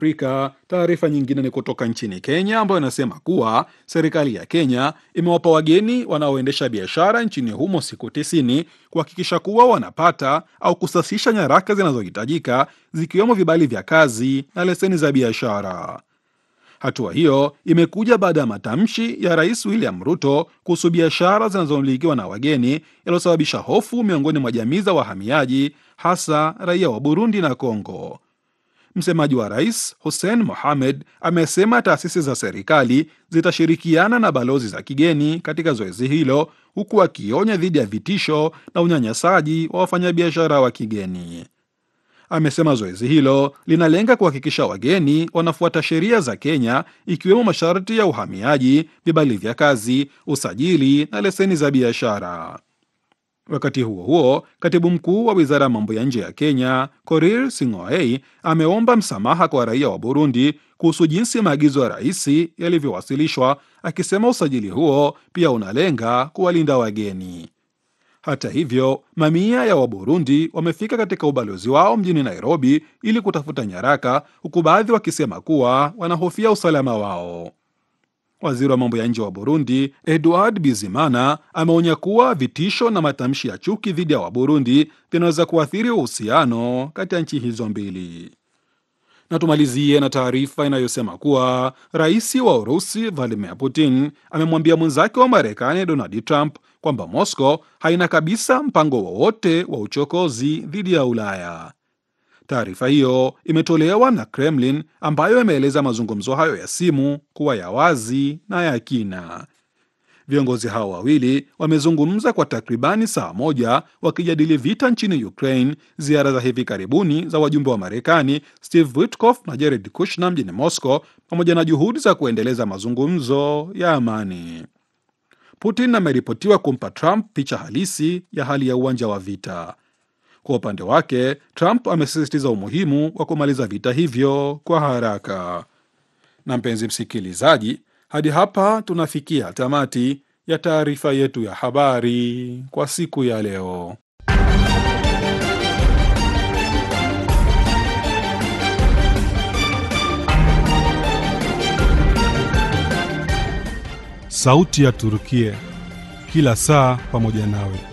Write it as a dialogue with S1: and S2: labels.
S1: Afrika. Taarifa nyingine ni kutoka nchini Kenya ambayo inasema kuwa serikali ya Kenya imewapa wageni wanaoendesha biashara nchini humo siku tisini kuhakikisha kuwa wanapata au kusasisha nyaraka zinazohitajika zikiwemo vibali vya kazi na leseni za biashara. Hatua hiyo imekuja baada ya matamshi ya Rais William Ruto kuhusu biashara zinazomilikiwa na wageni yaliyosababisha hofu miongoni mwa jamii za wahamiaji, hasa raia wa Burundi na Kongo. Msemaji wa rais Hussein Mohamed amesema taasisi za serikali zitashirikiana na balozi za kigeni katika zoezi hilo, huku akionya dhidi ya vitisho na unyanyasaji wa wafanyabiashara wa kigeni. Amesema zoezi hilo linalenga kuhakikisha wageni wanafuata sheria za Kenya, ikiwemo masharti ya uhamiaji, vibali vya kazi, usajili na leseni za biashara. Wakati huo huo, katibu mkuu wa wizara ya mambo ya nje ya Kenya Korir Sing'oei ameomba msamaha kwa raia wa Burundi kuhusu jinsi maagizo ya rais yalivyowasilishwa, akisema usajili huo pia unalenga kuwalinda wageni. Hata hivyo, mamia ya Waburundi wamefika katika ubalozi wao mjini Nairobi ili kutafuta nyaraka, huku baadhi wakisema kuwa wanahofia usalama wao. Waziri wa mambo ya nje wa Burundi Edward Bizimana ameonya kuwa vitisho na matamshi ya chuki dhidi ya Waburundi vinaweza kuathiri uhusiano kati ya nchi hizo mbili. Na tumalizie na taarifa inayosema kuwa rais wa Urusi Vladimir Putin amemwambia mwenzake wa Marekani Donald Trump kwamba Moscow haina kabisa mpango wowote wa uchokozi dhidi ya Ulaya. Taarifa hiyo imetolewa na Kremlin ambayo imeeleza mazungumzo hayo ya simu kuwa ya wazi na ya kina. Viongozi hao wawili wamezungumza kwa takribani saa moja wakijadili vita nchini Ukraine, ziara za hivi karibuni za wajumbe wa Marekani Steve Witkoff na Jared Kushner mjini Moscow, pamoja na juhudi za kuendeleza mazungumzo ya amani. Putin ameripotiwa kumpa Trump picha halisi ya hali ya uwanja wa vita. Kwa upande wake, Trump amesisitiza umuhimu wa kumaliza vita hivyo kwa haraka. Na mpenzi msikilizaji, hadi hapa tunafikia tamati ya taarifa yetu ya habari kwa siku ya leo.
S2: Sauti ya Turukia, kila saa pamoja nawe.